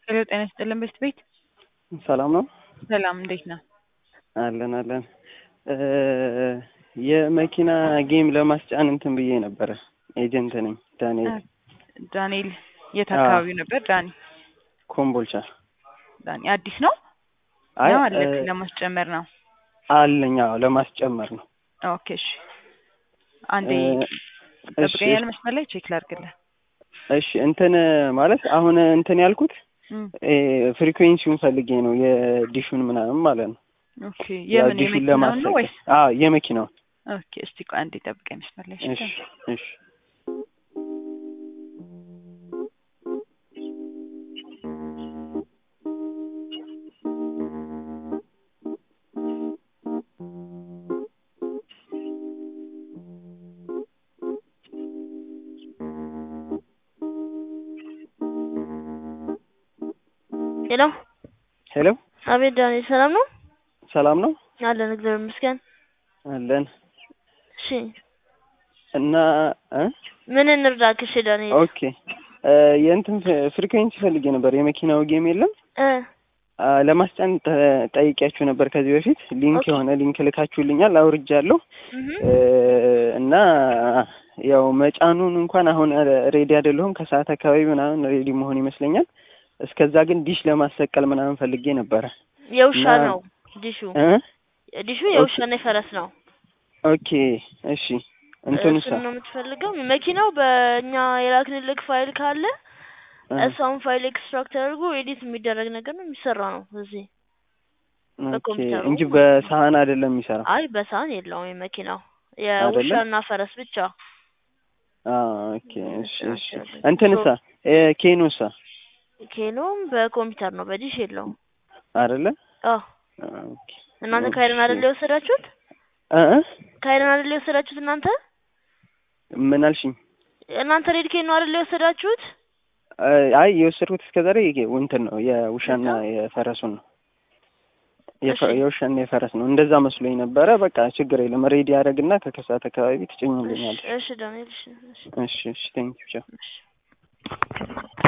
ሄሎ ጤና ይስጥልን ቤት ቤት ሰላም ነው ሰላም እንዴት ነህ? አለን አለን እ የመኪና ጌም ለማስጫን እንትን ብዬ ነበረ። ኤጀንት ነኝ ዳንኤል ዳንኤል የት አዎ። አካባቢ ነበር? ዳኒ ኮምቦልቻ። ዳኒ አዲስ ነው አይ ነው አለ እ ለማስጨመር ነው። አለኝ አዎ፣ ለማስጨመር ነው። ኦኬ እሺ አንዴ እ እሺ ጠብቀኛል መስመር ላይ ቼክ ላድርግልህ። እሺ እንትን ማለት አሁን እንትን ያልኩት እም፣ እ ፍሪኩዌንሲውን ፈልጌ ነው የዲሹን ምናምን ማለት ነው። ኦኬ ያው የምን ዲሹን የመኪናውን ነው ለማሰቀል ወይስ? አዎ የመኪናውን። ኦኬ እስቲ ቆይ አንዴ ጠብቀኝ መስመር ላይ እሺ እሺ። እሺ ሄሎ ሄሎ አቤት ዳንኤል ሰላም ነው ሰላም ነው አለን እግዚአብሔር ይመስገን አለን እሺ እና እ ምን እንርዳክ እሺ ዳንኤል ኦኬ እ የእንትን ፍሪኩዌንሲ ፈልጌ ነበር። የመኪናው ጌም የለም እ አ፣ ለማስጫን ጠ- ጠይቄያችሁ ነበር ከዚህ በፊት ሊንክ ኦኬ። የሆነ ሊንክ ልካችሁልኛል አውርጃለሁ እህ እ እና ያው መጫኑን እንኳን አሁን ሬዲ አይደለሁም ከሰዓት አካባቢ ምናምን ሬዲ መሆን ይመስለኛል እስከዛ ግን ዲሽ ለማሰቀል ምናምን ፈልጌ ነበረ የውሻ እና- ነው ዲሹ እ ዲሹ የውሻና የፈረስ ነው ኦኬ እሺ እንትኑሳ እሱን ነው የምትፈልገው መኪናው በእኛ የላክንልክ ፋይል ካለ እ፣ እሷን ፋይል ኤክስትራክት ተደርጎ ኤዲት የሚደረግ ነገር ነው የሚሰራ ነው እዚህ ኦኬ በኮምፒውተሩ እንጂ በሳህን አይደለም የሚሰራው አይ በሳህን የለውም የመኪናው የውሻና ፈረስ ብቻ አ ኦኬ እሺ እሺ እንትንሳ እ ኬኖሳ ኬኖም በኮምፒውተር ነው በዲሽ የለውም አይደለ አዎ ኦኬ እናንተ ካይረን አይደል የወሰዳችሁት እ እ ካይረን አይደል የወሰዳችሁት እናንተ ምን አልሽኝ? እናንተ ሬድ ኬን ነው አይደል የወሰዳችሁት እ አይ የወሰድኩት እስከዛሬ ይሄ እንትን ነው የውሻና የፈረሱን ነው የፈ- እሺ። የውሻና የፈረስ ነው። እንደዛ መስሎኝ ነበረ። በቃ ችግር የለም ሬዲ ያደረግና ከከሰዓት አካባቢ ትጭኝልኛል። እሺ ዳንኤል እሺ እሺ እሺ እሺ ቴንኪው ቻው። እሺ